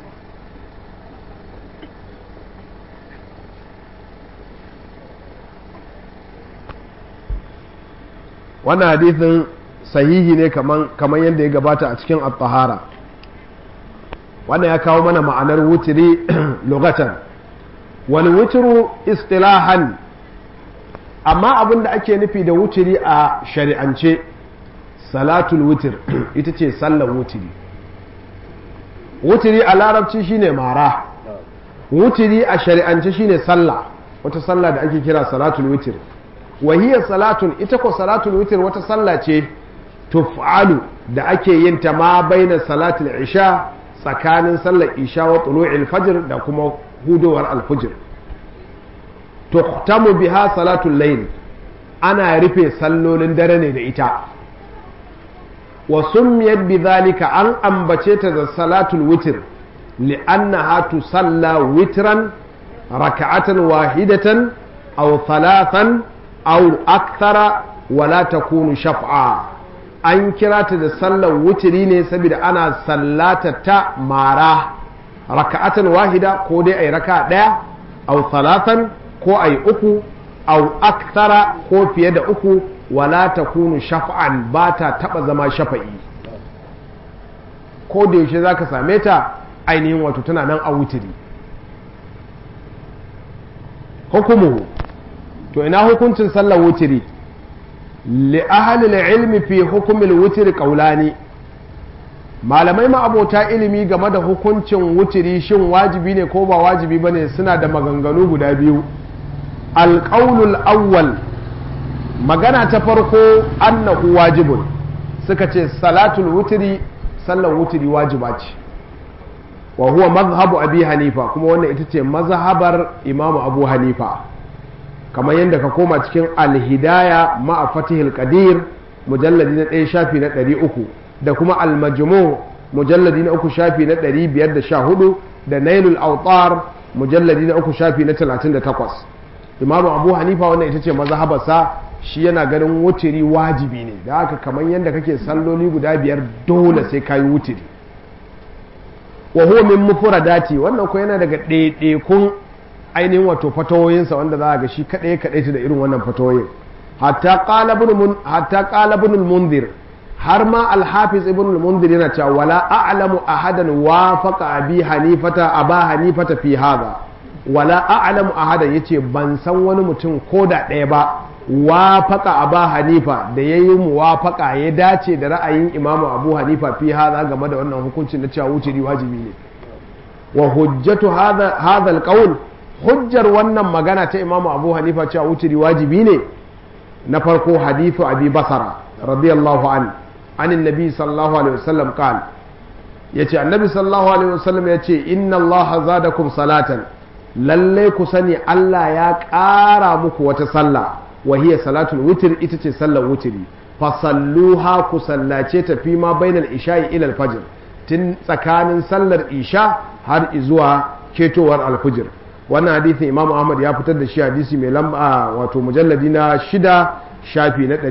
wannan hadisin sahihi ne kamar yadda ya gabata a cikin at-tahara wannan ya kawo mana ma'anar wutiri lugatan wal wutru istilahan amma abin da ake nufi da wutiri a shari'ance salatul wutir ita ce sallar wutiri wutiri a larabci shine mara wutiri a shari'ance shine sallah wata sallah da ake kira salatul wutir wahiyar salatun ita ko salatul wutir wata sallah ce tuf'alu da ake yin ta ma baina salatul isha tsakanin sallar isha wa tulu'il fajr da kuma hudowar alfujir tuhtamu biha salatul layl ana rufe sallolin dare ne da ita wa summiyat bidhalika an ambace ta da salatul witr li'annaha tusalla witran raka'atan wahidatan aw thalathan aw akthara wala takunu shaf'a an kira ta da sallar wutiri ne saboda ana sallata ta mara raka'atan wahida ko dai ai raka daya aw thalathan ko ai uku aw akthara ko fiye da uku wala takunu shaf'an ba ta taba zama shafa'i ko da yaushe zaka same ta ainihin wato tana nan a wutiri hukumuhu to ina hukuncin sallar wutiri li ahalil ilmi fi hukumil wutiri qaulani malamai ma'abota ilimi game da hukuncin wutiri shin wajibi ne ko ba wajibi bane suna da maganganu guda biyu alƙaulul awwal magana ta farko annahu wajibun suka ce salatul wutiri sallar wutiri wajiba ce wa huwa mazhabu abi hanifa kuma wannan ita ce mazhabar imamu abu hanifa kamar yadda ka koma cikin alhidaya ma'a fatihil qadir mujalladi na ɗaya shafi na ɗari uku da kuma almajmu mujalladi na uku shafi na ɗari biyar da sha hudu da nailul autar mujalladi na uku shafi na talatin da takwas imamu abu hanifa wannan ita ce mazhabarsa shi yana ganin wutiri wajibi ne da haka kamar yadda kake salloli guda biyar dole sai kayi wutiri wa huwa min mufradati wannan ko yana daga ɗaiɗaikun ainihin wato fatawoyinsa wanda za a ga shi kaɗai kaɗai da irin wannan fatawoyin hatta qala ibn munzir har ma al-hafiz ibn munzir yana cewa wala a'lamu ahadan wafaqa abi hanifata aba hanifata fi hadha wala a'lamu ahadan yace ban san wani mutum ko da ɗaya ba wafaqa aba hanifa da yayi muwafaqa ya dace da ra'ayin imamu abu hanifa fi hadha game da wannan hukuncin na cewa wuce wajibi ne wa hujjatu hadha hadha al hujjar wannan magana ta imamu abu hanifa cewa wuturi wajibi ne na farko hadithu abi basara radiyallahu an anin nabi sallallahu alaihi wasallam qal yace annabi sallallahu alaihi wasallam yace inna allaha zadakum salatan lalle ku sani Allah ya ƙara muku wata sallah wa hiya salatul witr ita ce sallar wuturi fasalluha ku sallace ta fi ma bainal isha'i ila al-fajr tun tsakanin sallar isha har zuwa ketowar alfujir wannan hadisin imamu ahmad ya fitar da shi hadisi mai lamba wato mujalladi na shida shafi na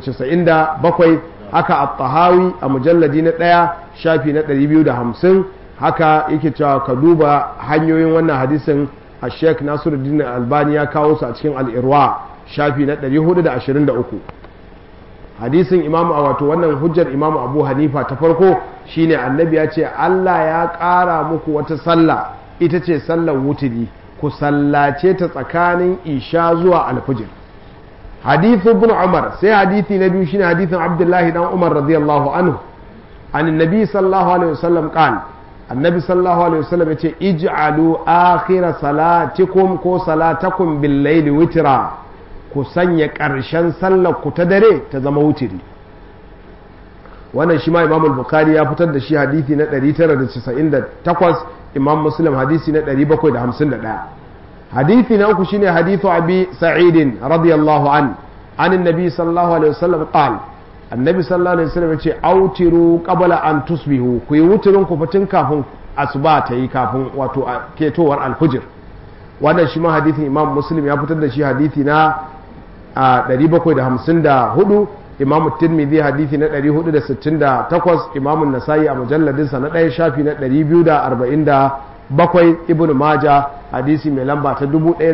397 haka at-tahawi a mujalladi na ɗaya shafi na 250 haka yake cewa ka duba hanyoyin wannan hadisin a sheikh nasiruddin albani ya kawo su a cikin al'irwa shafi na 423 hadisin imamu a wato wannan hujjar imamu abu hanifa ta farko shine annabi ya ce allah ya ƙara muku wata sallah ita ce sallar wuturi ku sallace ta tsakanin isha zuwa alfijir hadithu ibn umar sai hadithi na biyu shine hadithin abdullahi dan umar radiyallahu anhu an annabi sallallahu alaihi wasallam qal annabi sallallahu alaihi wasallam yace ij'alu akhira salatikum ko salatakum bil layli witra ku sanya ƙarshen sallar ku ta dare ta zama wutiri wannan shi ma imam bukhari ya fitar da shi hadithi na 998 imam muslim hadisi na 751 hadithi na uku shine hadithu abi sa'idin radiyallahu an an annabi sallallahu alaihi wasallam qal annabi sallallahu alaihi wasallam yace autiru qabla an tusbihu ku yi wuturin ku fitin kafin asuba ta yi kafin wato ketowar alfujir wannan shi ma hadithin imam muslim ya fitar da shi hadithi na 754 imam tirmidhi hadithi na 468 imam nasa'i a mujalladinsa na ɗaya shafi na 247 ibn maja hadisi mai lamba ta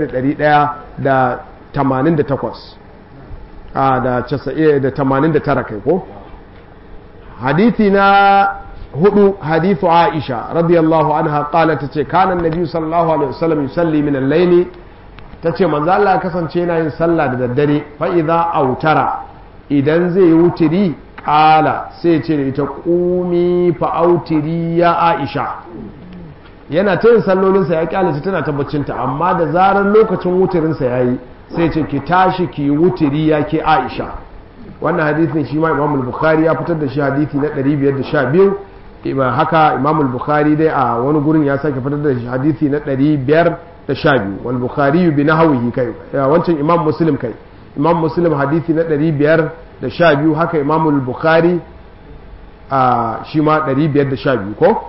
1188 a da 89 kai ko hadithi na hudu hadithu aisha radiyallahu anha qala tace kana annabi sallallahu alaihi wasallam yusalli min al-layli tace manzo Allah kasance yana yin sallah da daddare fa idza autara idan zai yi wutiri ƙala sai ce da ita ƙumi fa'autiri ya aisha yana ta yin sallolinsa ya ƙyalace tana tabbacinta amma da zarar lokacin wutirinsa ya yi sai ce ki tashi ki wutiri ya ke aisha wannan hadithin shi ma imamul bukhari ya fitar da shi hadithi na 512 haka imamul bukhari dai a wani gurin ya sake fitar da shi hadithi na 512 wal bukhari bi nahwihi kai wancan imam muslim kai imam muslim hadithi na ɗari biyar da sha biyu haka imam bukhari a shi ma ɗari biyar da sha biyu ko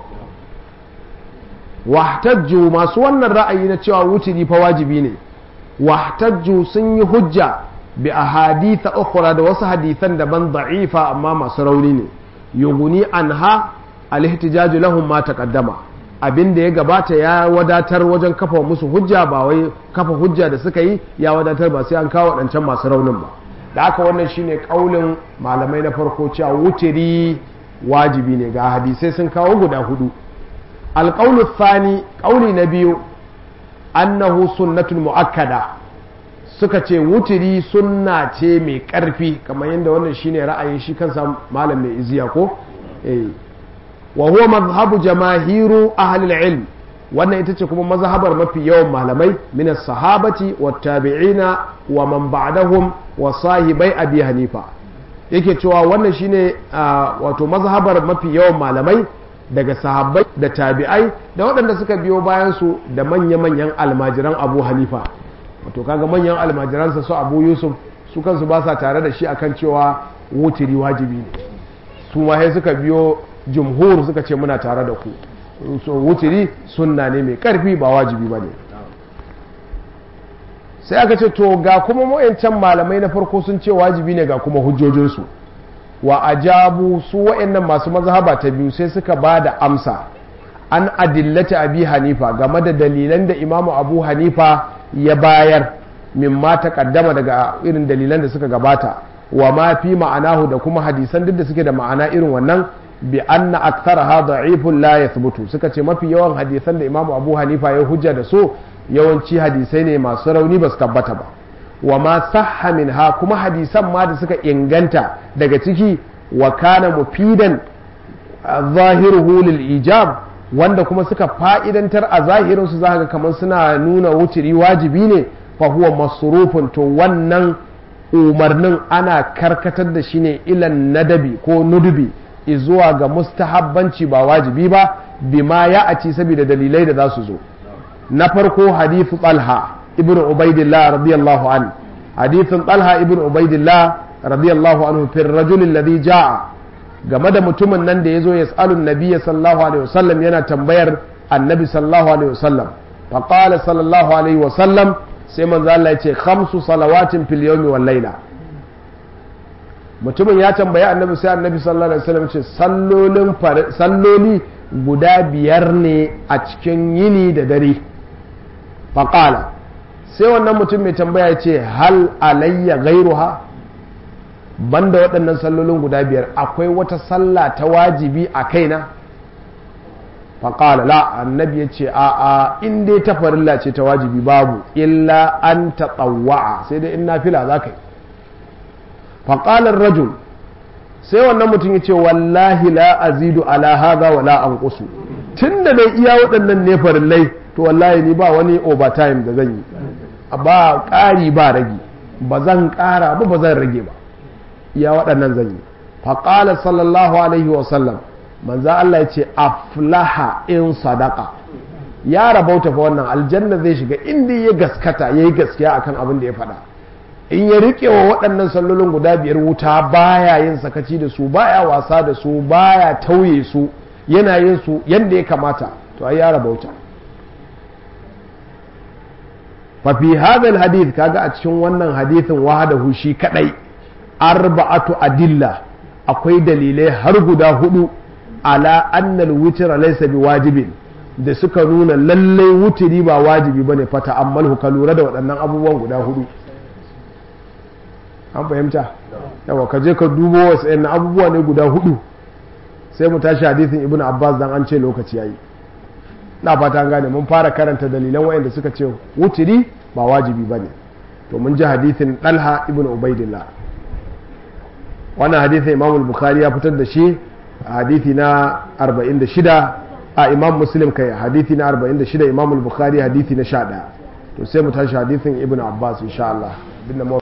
wahtajju masu wannan ra'ayi na cewa wuturi fa wajibi ne wahtajju sun yi hujja bi ahaditha ukhra da wasu hadithan daban da'ifa amma masu rauni ne yuguni anha al-ihtijaju lahum ma taqaddama abin da ya gabata ya wadatar wajen kafa musu hujja ba wai kafa hujja da suka yi ya wadatar ba sai an kawo waɗancan masu raunin ba da haka wannan shine kaulin malamai na farko cewa wutiri wajibi ne ga hadisai sun kawo guda hudu alƙaulu thani ƙauli na biyu annahu sunnatun mu'akkada suka ce wutiri sunna ce mai ƙarfi kamar yadda wannan shine ra'ayin shi kansa malam mai iziya ko eh wa huwa mazhabu jamahiru ahlil ilm wannan ita ce kuma mazhabar mafi yawan malamai min sahabati wa tabi'ina wa man ba'dahum wa sahibai abi hanifa yake cewa wannan shine wato mazhabar mafi yawan malamai daga sahabbai da tabi'ai da waɗanda suka biyo bayan su da manya-manyan almajiran abu hanifa wato kaga manyan almajiransa su abu yusuf su kansu ba sa tare da shi akan cewa wutiri wajibi ne su ma sai suka biyo jumhur suka ce muna tare da ku so wutiri sunna ne mai karfi ba wajibi ba ne sai aka ce to ga kuma mayancan malamai na farko sun ce wajibi ne ga kuma hujjojinsu wa ajabu su wa'annan masu mazhaba ta biyu sai suka ba da amsa an adillata abi hanifa game da dalilan da imamu abu hanifa ya bayar mimma ta kaddama daga irin dalilan da suka gabata wa ma fi ma'anahu da kuma hadisan duk da suke da ma'ana irin wannan bi anna aktharaha da'ifun la yathbutu suka ce mafi yawan hadisan da imamu abu hanifa ya hujja da su yawanci hadisai ne masu rauni ba su tabbata ba wa ma sahha minha kuma hadisan ma da suka inganta daga ciki wa kana mufidan zahiruhu lil ijab wanda kuma suka fa'idantar a zahirin su zaka kamar suna nuna wuturi wajibi ne fa huwa masrufun to wannan umarnin ana karkatar da shi ne ilan nadabi ko nudubi zuwa ga mustahabbanci ba wajibi ba bima ya a ci saboda dalilai da za su zo na farko hadithu talha ibn ubaidillah radiyallahu an hadithun talha ibn ubaidillah radiyallahu anhu fi rajul alladhi jaa game da mutumin nan da yazo yas'alun nabiyya sallallahu alaihi wasallam yana tambayar annabi sallallahu alaihi wasallam fa qala sallallahu alaihi wasallam sai manzo Allah ya ce khamsu salawatin fil yawmi wal layla mutumin ya tambayi annabi sai annabi sallallahu alaihi wasallam ce sallolin salloli guda biyar ne a cikin yini da dare faqala sai wannan mutum mai tambaya ya ce hal alayya gairuha banda waɗannan sallolin guda biyar akwai wata sallah ta wajibi a kaina faƙala la annabi ya ce a a in dai ta farilla ce ta wajibi babu illa an ta tsawa'a sai dai in na fila za ka yi faƙalar rajul sai wannan mutum ya ce wallahi la azidu ala haza wa la an tun da dai iya waɗannan ne farillai to wallahi ni ba wani overtime da zan yi ba ƙari ba rage ba zan ƙara ba ba zan rage ba iya waɗannan zan yi faƙala sallallahu alaihi wasallam manzo Allah ya ce aflaha in sadaka ya rabauta fa wannan aljanna zai shiga inda ya gaskata yayi gaskiya akan abin da ya faɗa in ya riƙe wa waɗannan sallolin guda biyar wuta baya yin sakaci da su baya wasa da su baya tauye su yana yin su yadda ya kamata to ai ya rabauta fa fi hadha hadith kaga a cikin wannan hadithin wahadahu shi kadai arba'atu adilla akwai dalilai har guda hudu ala annal witr laysa biwajibin da suka nuna lallai wutiri ba wajibi bane fa ta'ammalhu ka lura da waɗannan abubuwan guda hudu an fahimta yawa ka je ka dubo wasu yana abubuwa ne guda hudu sai mu tashi hadithin ibn abbas dan an ce lokaci yayi na fata an gane mun fara karanta dalilan wayanda suka ce wutiri ba wajibi bane to mun ji hadithin dalha ibn ubaidillah wannan hadithin imam bukhari ya fitar da shi hadithi na 46 a imam muslim kai hadithi na 46 imam bukhari hadithi na 11 to sai mu tashi hadithin ibn abbas insha Allah